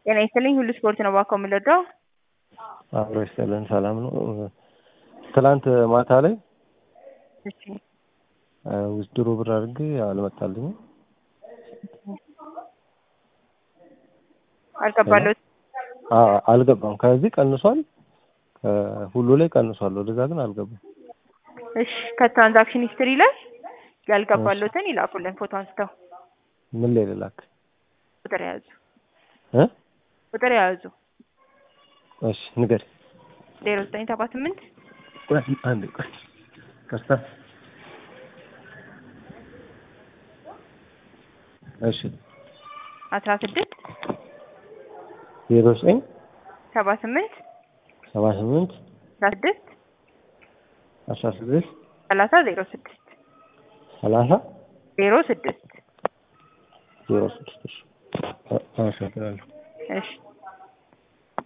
ጤና ይስጥልኝ ሁሉ ስፖርት ነው እባክዎ የምንወደው አብሮ ይስጥልን ሰላም ነው። ትላንት ማታ ላይ እሺ ውድድሩ ብር አድርጌ አልመጣልኝም። አልገባለሁት አዎ አልገባም። ከዚህ ቀንሷል፣ ከሁሉ ላይ ቀንሷል። ወደዛ ግን አልገባም። እሺ ከትራንዛክሽን ሂስትሪ ላይ ያልገባለሁትን ይላኩልን ፎቶ አንስተው ምን ላይ ልላክ? ቁጥር የያዙ እ ቁጥር የያዙ እሺ ንገሪ። ዜሮ ዘጠኝ ሰባ ስምንት ቆይ አንዴ ቆይ ከስታ እሺ አስራ ስድስት ዜሮ ዘጠኝ ሰባ ስምንት ሰባ ስምንት አስራ ስድስት አስራ ስድስት ሰላሳ ዜሮ ስድስት ሰላሳ ዜሮ ስድስት ዜሮ ስድስት እሺ አመሰግናለሁ። እሺ